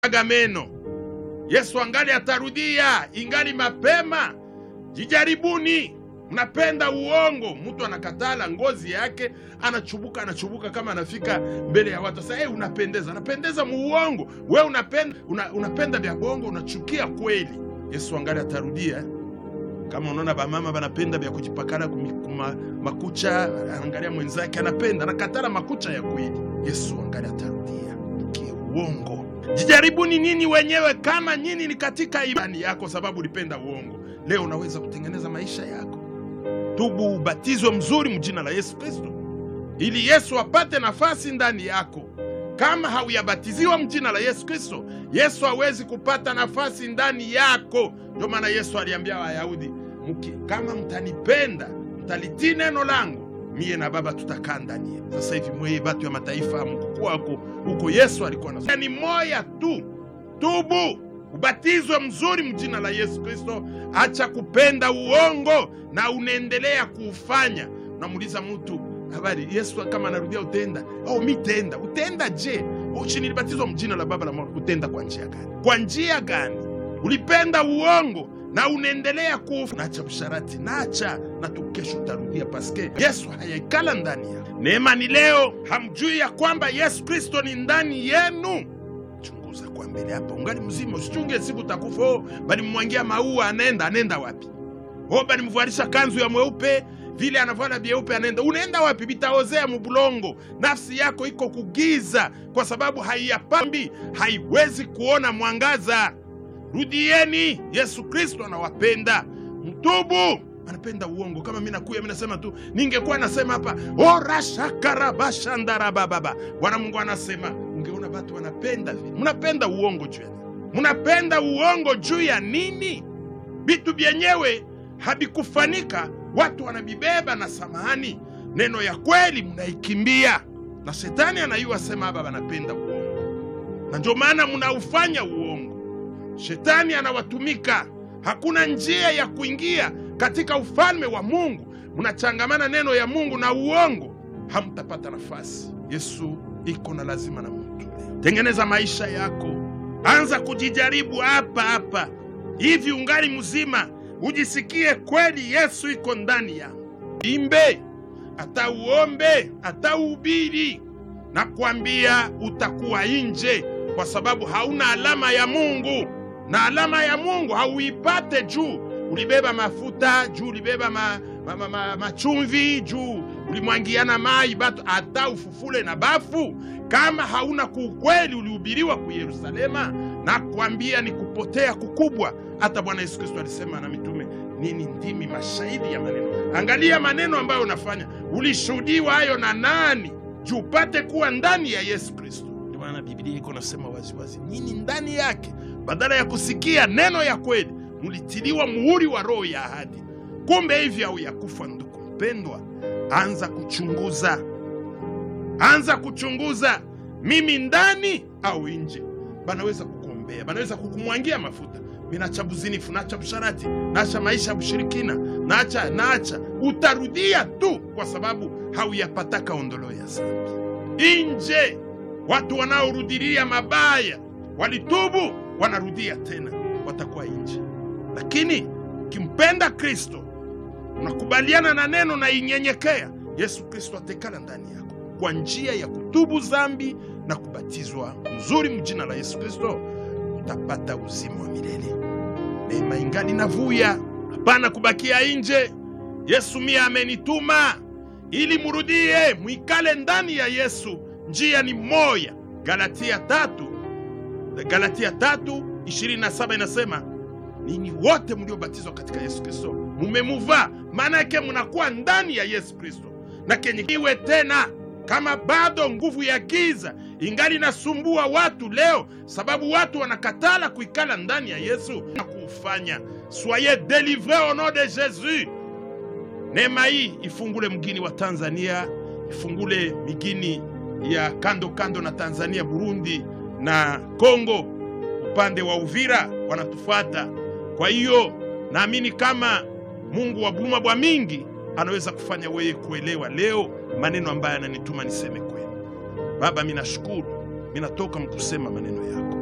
aga meno. Yesu angali atarudia, ingali mapema. Jijaribuni. Mnapenda uongo, mtu anakatala ngozi yake, anachubuka anachubuka, kama anafika mbele ya watu sasa, hey, unapendeza, anapendeza muuongo. We unapenda, una, unapenda vya bongo, unachukia kweli. Yesu angali atarudia. Kama unaona bamama banapenda vya kujipakala kumi- kuma, makucha, angalia mwenzake anapenda, anakatala makucha ya kweli. Yesu angali atarudia kiuongo. Jijaribuni nini wenyewe kama nyinyi ni katika imani yako, sababu ulipenda uongo. Leo unaweza kutengeneza maisha yako. Tubu, ubatizwe mzuri mjina la Yesu Kristo, ili Yesu apate nafasi ndani yako. Kama hauyabatiziwa mjina la Yesu Kristo, Yesu hawezi kupata nafasi ndani yako. Ndio maana Yesu aliambia Wayahudi, mki kama mtanipenda, mtalitii neno langu, mie na Baba tutakaa ndani yenu. Sasa hivi mweye batu ya mataifa mkukua huko huko, Yesu alikuwa na ni moya tu. Tubu, ubatizwe mzuri mjina la Yesu Kristo. Acha kupenda uongo na unaendelea kuufanya. Unamuuliza mtu habari, Yesu kama anarudia utenda au mi tenda, utenda je? Uchi nilibatizwa mjina la Baba la Mwana, utenda kwa njia gani? Kwa njia gani? Ulipenda uongo na unaendelea kuufa. Nacha msharati, nacha na tu, kesho utarudia, paske Yesu hayaikala ndani ya neema. Ni leo hamjui ya kwamba Yesu Kristo ni ndani yenu? Chunguza kwa mbele hapa, ungali mzima, usichunge siku utakufa. Oh, balimwangia maua, anaenda anaenda wapi? Oh, balimvalisha kanzu ya mweupe vile anavala vyeupe, anaenda unaenda wapi? Vitaozea mubulongo. Nafsi yako iko kugiza, kwa sababu haiyapambi, haiwezi kuona mwangaza. Rudieni, Yesu Kristo anawapenda. Mtubu, anapenda uongo. Kama mi nakuya mi nasema tu, ningekuwa nasema hapa orashakarabashandarabababa Bwana Mungu anasema, ungeona watu wanapenda vile. Mnapenda uongo juu ya nini? Mnapenda uongo juu ya nini? Vitu vyenyewe havikufanika, watu wanavibeba na samahani. Neno ya kweli mnaikimbia, na shetani anayua sema hapa wanapenda uongo, na ndio maana mnaufanya uongo. Shetani anawatumika, hakuna njia ya kuingia katika ufalme wa Mungu. Mnachangamana neno ya Mungu na uongo, hamtapata nafasi. Yesu iko na lazima na mtu leo. Tengeneza maisha yako, anza kujijaribu hapa hapa hivi, ungali mzima, ujisikie kweli Yesu iko ndani yangu. Imbe hata uombe hata uhubiri, na kuambia utakuwa nje, kwa sababu hauna alama ya Mungu, na alama ya Mungu hauipate juu ulibeba mafuta juu ulibeba ma, ma, ma, ma, machumvi juu ulimwangiana mai batu hata ufufule na bafu, kama hauna kuukweli ulihubiriwa ku Yerusalema, na kuambia ni kupotea kukubwa. Hata Bwana Yesu Kristo alisema na mitume nini, ndimi mashahidi ya maneno. Angalia maneno ambayo unafanya, ulishuhudiwa hayo na nani? Juu upate kuwa ndani ya Yesu Kristo. Ndio maana Biblia iko nasema waziwazi, nyinyi ndani yake, badala ya kusikia neno ya kweli mulitiliwa muhuri wa roho ya ahadi. Kumbe hivi au ya kufa. Ndugu mpendwa, anza kuchunguza, anza kuchunguza, mimi ndani au nje. Banaweza kukuombea, banaweza kukumwangia mafuta. Minacha buzinifu, nacha busharati, nacha maisha ya bushirikina, nacha nacha, utarudia tu, kwa sababu hauyapataka ondolo ya zambi. Nje watu wanaorudilia mabaya walitubu, wanarudia tena, watakuwa nje lakini ukimpenda Kristo, unakubaliana na neno na inyenyekea, Yesu Kristo atekala ndani yako kwa njia ya kutubu zambi na kubatizwa mzuri mjina la Yesu Kristo, utapata uzima wa milele. Neema ingali navuya, hapana kubakia nje. Yesu mia amenituma ili murudie, mwikale ndani ya Yesu. Njia ni moya. Galatia tatu, Galatia tatu ishirini na saba inasema ninyi wote mliobatizwa katika Yesu Kristo mumemuvaa. Maana yake munakuwa ndani ya Yesu Kristo. Na kenye iwe tena, kama bado nguvu ya giza ingali nasumbua watu leo, sababu watu wanakatala kuikala ndani ya Yesu na kuufanya, soyez delivre au nom de Jesus. Neema hii ifungule mgini wa Tanzania, ifungule migini ya kando kando na Tanzania, Burundi na Kongo, upande wa Uvira wanatufata. Kwa hiyo naamini kama Mungu wa buluma bwa mingi anaweza kufanya wewe kuelewa leo maneno ambayo ananituma niseme kwenu. Baba, minashukuru, minatoka mkusema maneno yako